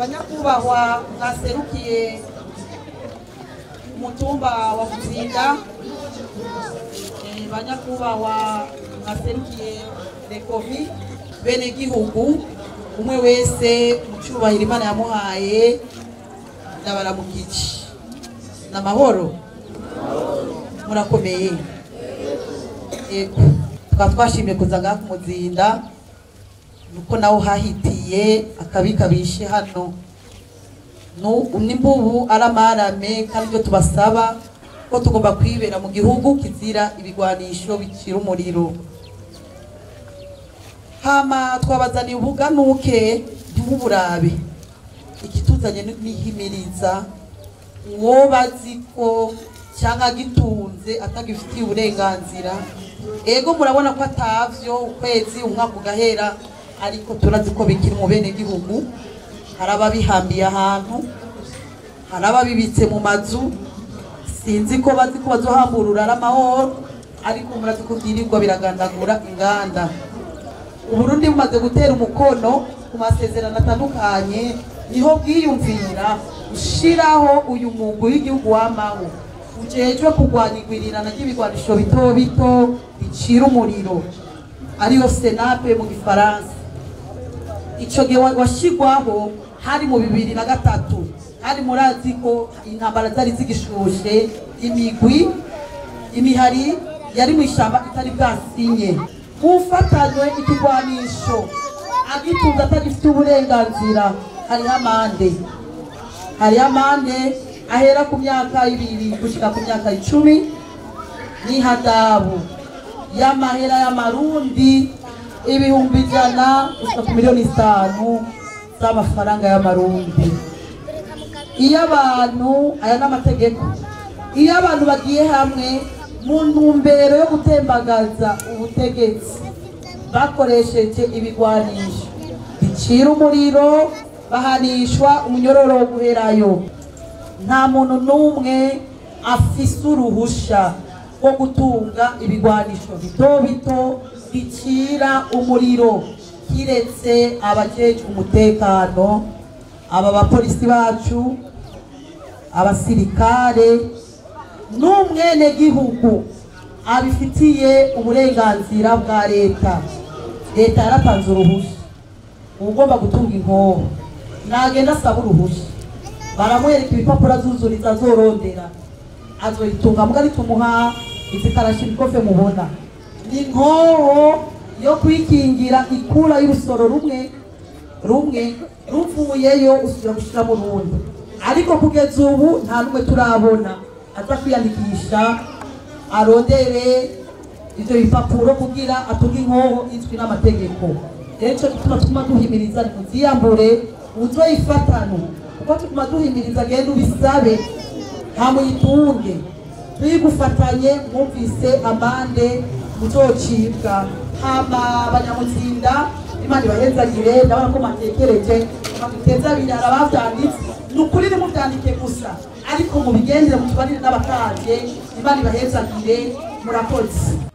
banyakubahwa mwaserukiye umutumba wa muzinda Eh, banyakubahwa mwaserukiye rekovi bene gihugu umwe wese mu cyubahiro imana yamuhaye ndabaramukije ni amahoro murakomeye yego tukaba twashimye kuza ngaha ku muzinda nuko nawe uhahitiye akabi kabishe hano Nu- nimbubu aramarame kandi ibyo tubasaba ko tugomba kwibera mu gihugu kizira ibigwanisho bicira umuriro hama twabazaniye ubuganuke ntimuburabe ikituzanye ni- nihimiriza uwo bazi ko cyangwa gitunze atagifitiye uburenganzira ego murabona ko atavyo ukwezi umwaka ugahera ariko turazi ko bikiri mu bene gihugu hari ababihambiye ahantu hari ababibitse mu mazu sinzi ko bazi ko bazohamburura ari amahoro ariko murazi ko byirirwa biragandagura inganda uburundi bumaze gutera umukono ku masezerano atandukanye niho bwiyumvira ushiraho uyu mugwi w'igihugu w'amaho ujejwe kurwanya igwirirana ry'ibigwanisho bito bito bicira umuriro ariyo senape mu gifaransa ico gihe wa- washigwaho hari mu bibiri na gatatu hari murazi ko intambara zari zigishushe imigwi imihari yari mu ishamba itari bwasinye ufatanywe ikigwanisho agitunze atagifite uburenganzira hariho amande hariho amande ahera ku myaka ibiri gushika ku myaka icumi n'ihadabu y'amahera y'amarundi ibihumbi ijana gushika ku miliyoni zitanu z'amafaranga y'amarundi iyo abantu aya ni amategeko iyo abantu bagiye hamwe mu ntumbero yo gutembagaza ubutegetsi bakoresheje ibigwanisho bicira umuriro bahanishwa umunyororo wo guherayo nta muntu n'umwe afise uruhusha rwo gutunga ibigwanisho bito bito bicira umuriro kiretse abajejwe umutekano aba bapolisi bacu abasirikare n'umwenegihugu abifitiye uburenganzira bwa leta leta yaratanze uruhushya ugomba gutunga inkoho nagenda asaba uruhushya baramwereka ibipapuro azuzuriza azorondera azoyitunga mbwa ritumuha izikarasha ibikofe mubona ni inkoho yo kwikingira ikura y'urusoro rumwe rumwe ruvuyeyo usubira gushiramo urundi ariko kugeza ubu nta n'umwe turabona aza kwiyandikisha arondere ivyo bipapuro kugira atunge inkoho izwi n'amategeko rero ico gituma tuguma duhimiriza nimuziyambure uzoyifatane kuko tuguma duhimiriza genda ubisabe nta muyitunge tuyigufatanye mwumvise amande muzocibwa hama abanyamutsinda imana ibahezagire ndabona ko matekereje baguteza abiri hari abavyanditse ni ukuri nimuvyandike gusa ariko mubigendere mutubarire n'abakanje imana ibahezagire murakoze